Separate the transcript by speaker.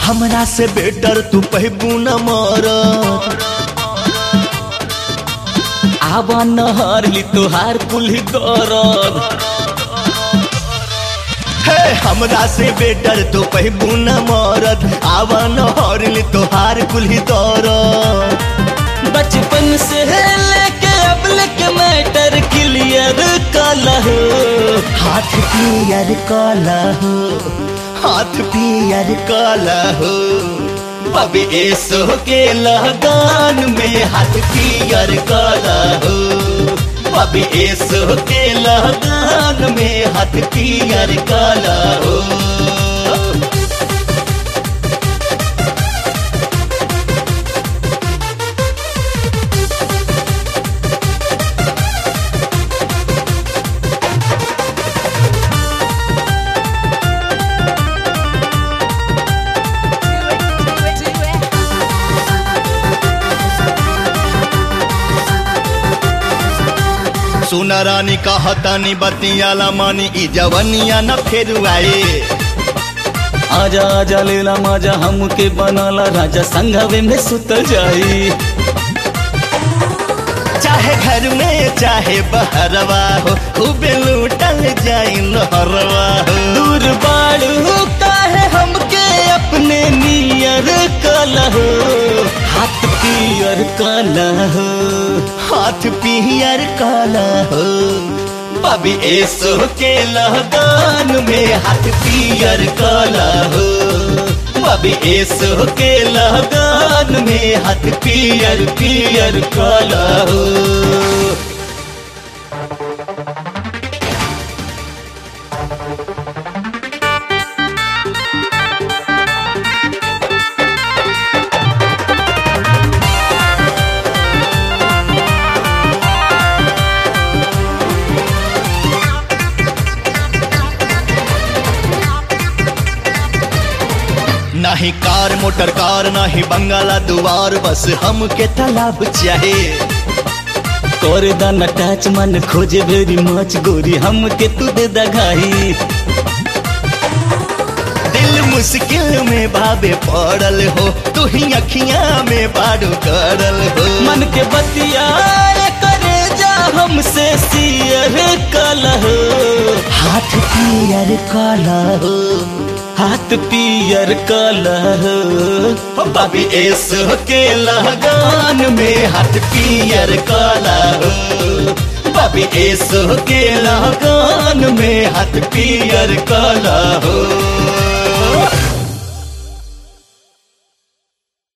Speaker 1: हमरा से बेटर तू पहबू न मरद
Speaker 2: आवा नहर ली तोहार कुल्ही दरद
Speaker 1: हे हमरा से बेटर तू पहबू न मरद आवा न हरली तोहार कुल्ही दरद
Speaker 2: बचपन से लेके अब लेके मैटर क्लियर कला हो
Speaker 1: हाथ पियर काला हो हाथ पियर काला हो
Speaker 2: बबे एसो के लगान में हाथ पियर काला हो बबे एसो के लगान में हाथ पियर काला हो
Speaker 1: सुना रानी कहतानी बतियाला मानी ई जवनिया न फेर आए
Speaker 2: आजा आजा लेला माजा हमके बनाला राजा संघवे में सुत जाई
Speaker 1: चाहे घर में चाहे बहरवा हो खूबे लूटल जाई लहरवा हो
Speaker 2: दूर बाड़ू काहे हमके अपने नियर कला हो हाथ पियर कला हो
Speaker 1: हाथ पियर काला हो
Speaker 2: बबी एसो के लगान में हाथ पियर काला हो बबी एसो के लगान में हाथ पियर पियर काला हो
Speaker 1: नाही कार मोटर कार नाही बंगाला दुआर बस हमके तालाब चाहे
Speaker 2: कर दाना टच मन खोजे वेरी मच गोरी हमके तू दे दगाई
Speaker 1: दिल मुश्किल में भावे पड़ल हो तू ही अखियां में बारू करल हो
Speaker 2: मन के बतिया करे जा हमसे सियर कला हो
Speaker 1: हाथ पियर काला हो
Speaker 2: हाथ पियर कला हो
Speaker 1: बाबी एस के लगान में हाथ पियर काला हो बाबी एस के लगान में हाथ पियर काला हो